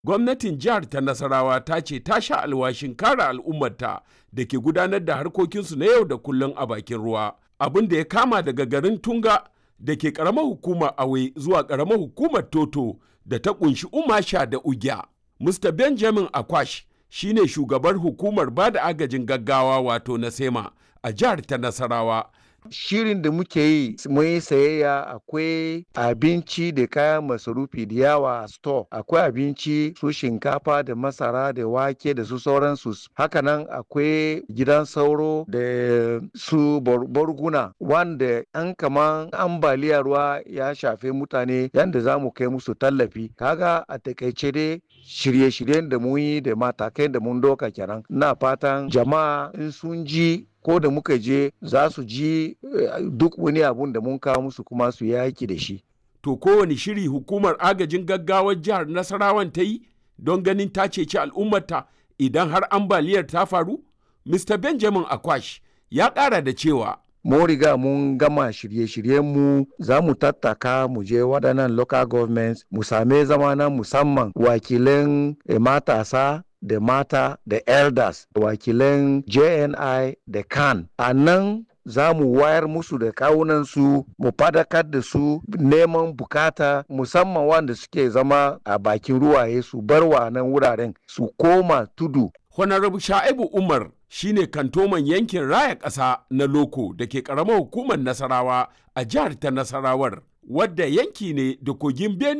Gwamnatin jihar ta Nasarawa ta ce ta sha alwashin kare al'ummarta da ke gudanar da harkokinsu na yau da kullum a bakin ruwa, abin da ya kama daga garin Tunga da ke ƙaramar hukumar Awe zuwa ƙaramar hukumar Toto da ta ƙunshi Umasha da Ugya. Mr. Benjamin Akwash shi ne shugabar hukumar ba da agajin gaggawa wato na SEMA a jihar ta Nasarawa. shirin da muke yi mun yi sayayya akwai abinci da kayan masarufi da yawa a store akwai abinci su shinkafa da masara da wake da su sauransu hakanan akwai gidan sauro da su borguna wanda an kaman ambaliya ruwa ya shafe mutane yadda za mu kai musu tallafi kaga a takaice dai shirye-shiryen da mun yi da matakai da mun doka kenan na fatan jama'a in sun ji ko da muka je za su ji duk wani abun da mun kawo musu kuma su yaki da shi. To kowane shiri hukumar agajin gaggawar jihar Nasarawan ta yi don ganin ta ceci al'ummarta idan har ambaliyar ta faru? Mr. Benjamin Akwash ya ƙara da cewa. Mun riga mun gama shirye-shiryenmu za mu tattaka mu je waɗannan local governments mu same zama na musamman wakilan matasa da mata da elders wakilan jni da kan a nan za mu wayar musu da kawunansu mu fadakar da su neman bukata musamman wanda suke zama a bakin ruwaye su bar wa nan wuraren su koma tudu Honorable Sha'ibu Umar shine kantoman yankin raya ƙasa na Loko da ke ƙaramar hukumar Nasarawa a jihar ta Nasarawar, wadda yanki ne da kogin Benue